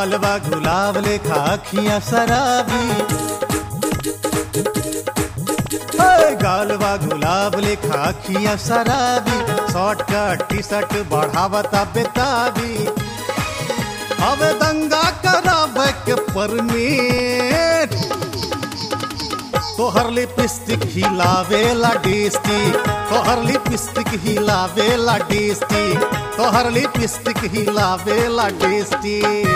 गालवा गुलाब लेखा अखियां शराबी हाय, गालवा गुलाब लेखा अखियां शराबी शॉर्ट कट टी शर्ट बढ़ावता बेताबी अब दंगा करावे के परमीट तोहर लिपस्टिक हिलावेला डिस्टी तोहर लिपस्टिक हिलावेला डिस्टी तोहर लिपस्टिक हिलावेला डिस्टी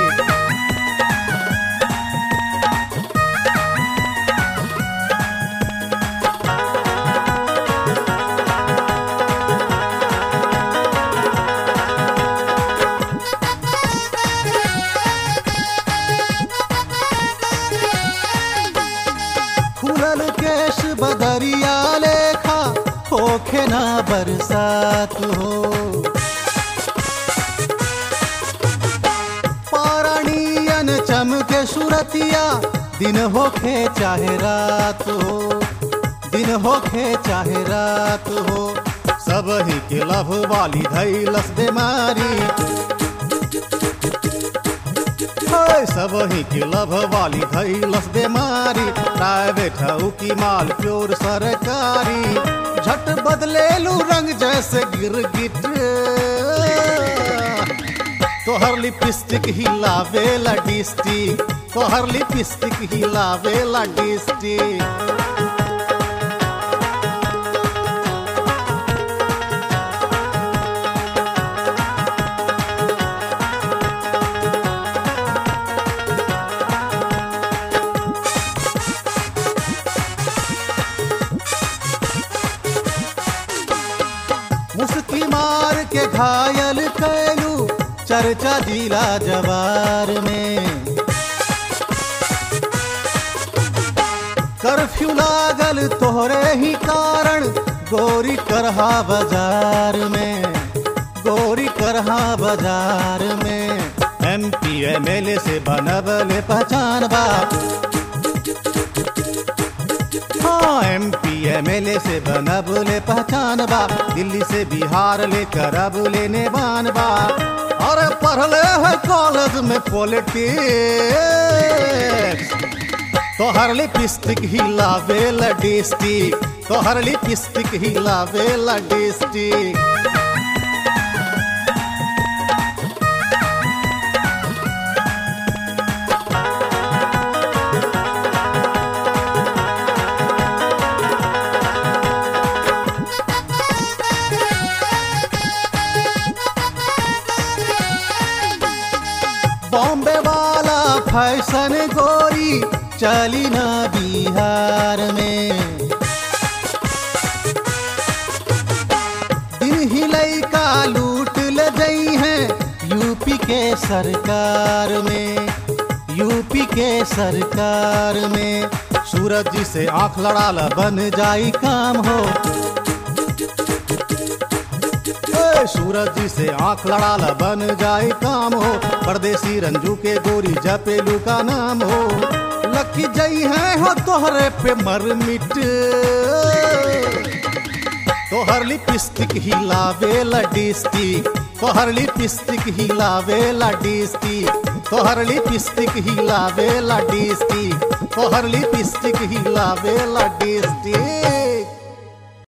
खुलल केश बदरिया लेखा होखे ना बरसात हो पारणियन चमके सुरतिया दिन होखे चाहे रात हो दिन होखे चाहे रात हो सब ही के लभ वाली धैलस बीमारी हाय, सब ही के लभ वाली धैलस बीमारी प्राइवेट हऊ की माल प्योर सरकारी झट बदलेलू रंग जैसे गिरगिट तोहर लिपस्टिक हिलावेला डिस्टिक तोहर लिपस्टिक हिलावेला डिस्टिक मुस्की मार के घायल कैलू चर्चा जिला जवार में कर्फ्यू लागल तोहरे ही कारण गोरी करहा बाजार में गोरी करहा बाजार में M P M L A से बनबले पहचान बा हाँ M P M L A से बनबले पहचान बा दिल्ली से बिहार लेकर अब लेने बान बा और पढ़ले है कॉलेज में पॉलिटिक्स तोहर लिपस्टिक हिलावेला डिस्टिक तोहर लिपस्टिक हिलावेला डिस्टिक बॉम्बे वाला फैशन गोरी चली ना बिहार में दिन ही लैका लूट ले गई है यूपी के सरकार में यूपी के सरकार में सूरज जी से आंख लड़ाला बन जाई काम हो ए, सूरज जी से आंख लड़ाला बन जाए काम हो परदेसी रंजू के गोरी जपेलू का नाम हो लकी जई है हो तोहरे पे मर मिट तोहर लिपस्टिक हिलावेला डिस्टिक तोहर लिपस्टिक हिलावेला डिस्टिक तोहर लिपस्टिक हिलावेला डिस्टिक तोहर लिपस्टिक हिलावेला डिस्टिक